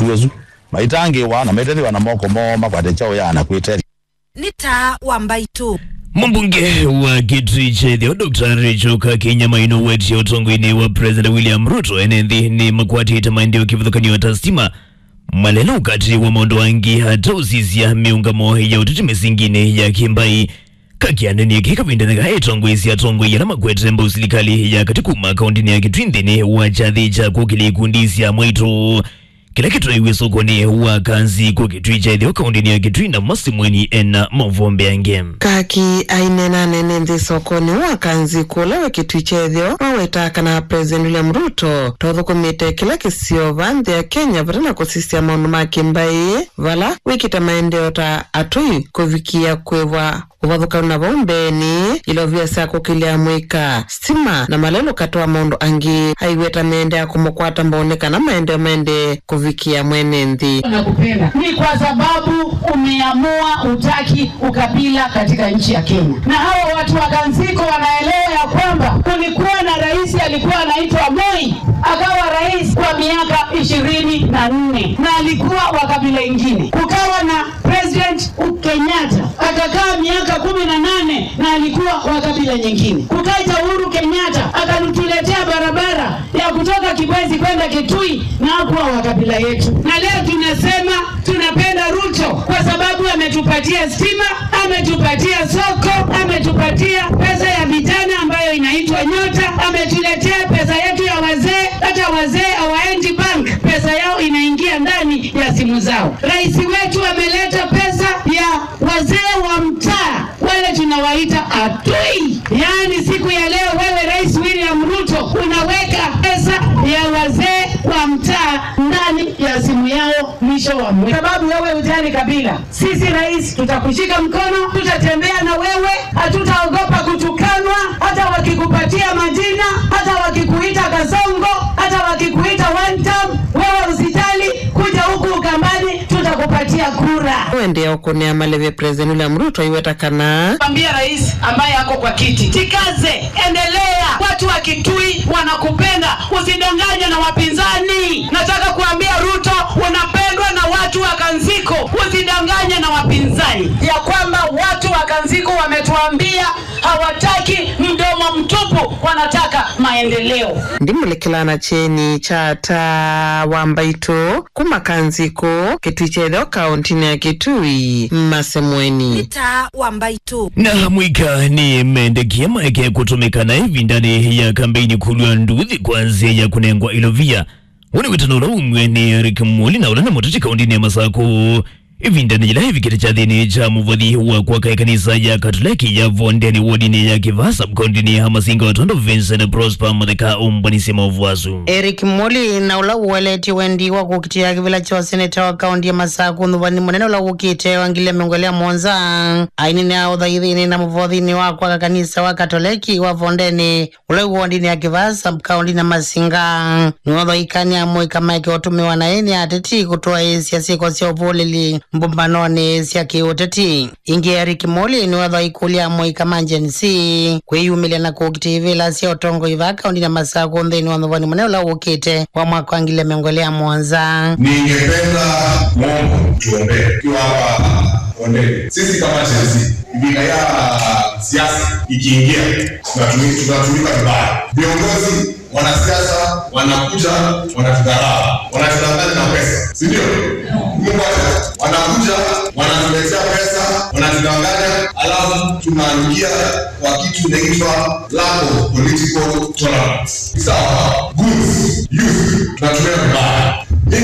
tuwezu maitangiwa na metethiwa na moko moma kwate chao yana kwitethia nĩ ta wa mbaitu Mbunge wa Kitui Chethio Dr. Rachel Kakinya Maino wetia utongoini wa President William Ruto enethi ni makwatite maendeleo kivuthukanio ta stima malelo ukati wa maundu wangi hata usisia miungamo ya uteti misingine ya kimbai kakianenie kikavindanaga etongwisia tongoi ala makwete mba usilikali ya katikuma kaundini ya Kitui nthini wa chathi cha kukilikundisya mwaitu kila kitwaiwe sokoni wa kanzi kwa Kitui Chethio kaundini ya Kitui na masimweni ena mavombe yange kaki ainena nene nthi sokoni wa kanzi kula kitui chethio wawetakana president william ruto tothukumite kila kisiova nthi ya kenya vata na kusisya maundu ma kimbai vala wikite maendeleo ta atui kuvikia kwivwa uvathukanu na vau mbeni ilovia sya kukilia mwika stima na malelo katoa maundu angi aiweta mende ya kumukwata mbaonekana maendeleo mende kuvikia mwene nthi nakupenda ni kwa sababu umeamua utaki ukabila katika nchi ya Kenya, na hawa watu wa Kanziko wanaelewa ya kwamba kulikuwa na rais alikuwa anaitwa Moi, akawa rais kwa miaka ishirini na nne na alikuwa wa kabila ingine. Kukawa na president Kenyatta akakaa miaka kumi na nane na alikuwa wa kabila nyingine. Kukaja Uhuru Kenyatta akatuletea barabara ya kutoka Kibwezi kwenda Kitui na hakuwa wa kabila yetu, na leo tunasema tunapenda Ruto kwa sababu ametupatia stima, ametupatia soko, ametupatia pesa ya vijana ambayo inaitwa Nyota, ametuletea pesa yetu ya wazee. Hata wazee hawaendi bank, pesa yao inaingia ndani ya simu zao. Rais wetu ameleta pesa ya wazee wa mtaa, wale tunawaita atui. Yaani siku ya leo wewe Rais William Ruto unaweka pesa ya wazee wa mtaa ndani ya simu yao mwisho wa mwezi, sababu wewe hujali kabila. Sisi rais, tutakushika mkono, tutatembea na wewe, hatutaogopa kutukanwa, hata wakikupatia majina, hata wakikuita kasongo, hata wakikuita one time, wewe usijali, kuja huku Ukambani, tutakupatia kura. wendea ukunea maleve president william ruto aiwetakana Mwambia rais ambaye ako kwa kiti, tikaze, endelea. Watu wa Kitui wanakupenda, usidanganye na wapinzani. Nataka kuambia Ruto, unapendwa na watu wa Kanziko, usidanganye na wapinzani, ya kwamba watu wa Kanziko wametuambia hawataki mdomo mtupu, wanataka maendeleo. ndimulekelana cheni cha ta wambaitu kuma kanziko kitui chetheo kauntini ya kitui nĩ masemweni ta wa mbaitu na mwika ni mendekia maeke kutumikana hivi ndani ya kampeini kulwa nduthi kwanzia ya kunengwa ilovia wone witano ula umwe ni Eric Muli na ula na motochi kaundini ya Masako hivi ndani jila hivi kiti cha dhini cha muvadhi wa kwa kai kanisa ya Katoliki ya Vondeni wodini ya Kivasa mkaundini ya Hamasinga watondo Vincent Prosper Muthika umbwanisi mavuazu eric moli na ula uweleti wendi wa kukitia kivila cha seneta wa kaunti ya masaku nthuvani munene ula ukite wangile miongolia monza ainini a uthaithini na muvothini wa kwa kanisa wa katoleki wa vondeni ula uwondini ya kivasa kaunti na masinga niwothoikania mwika maike utumiwa na eni ateti kutoa isya siko sya uvulili mbumbanoni sya kiuteti ingi eric moli niwothoikulia mwika manjensi kwiyumilia na kukitivila sya utongo iva kaunti na masaku nthini wa nthuvani munene ula ukite wa mwaka wa ngile miongolia monza Ningependa Mungu tuombee tukiwa hapa Ondeni. Sisi kama Chelsea, vita ya siasa ikiingia, tunatumi- tunatumika vibaya. Viongozi, wanasiasa wanakuja wanatudharau, wanatudanganya na pesa, si ndio? Mungu acha, wanakuja wanatuletea pesa, wanatudanganya, alafu tunaingia kwa kitu inaitwa lack of political tolerance. Sawa, goods, youth, tunatumia vibaya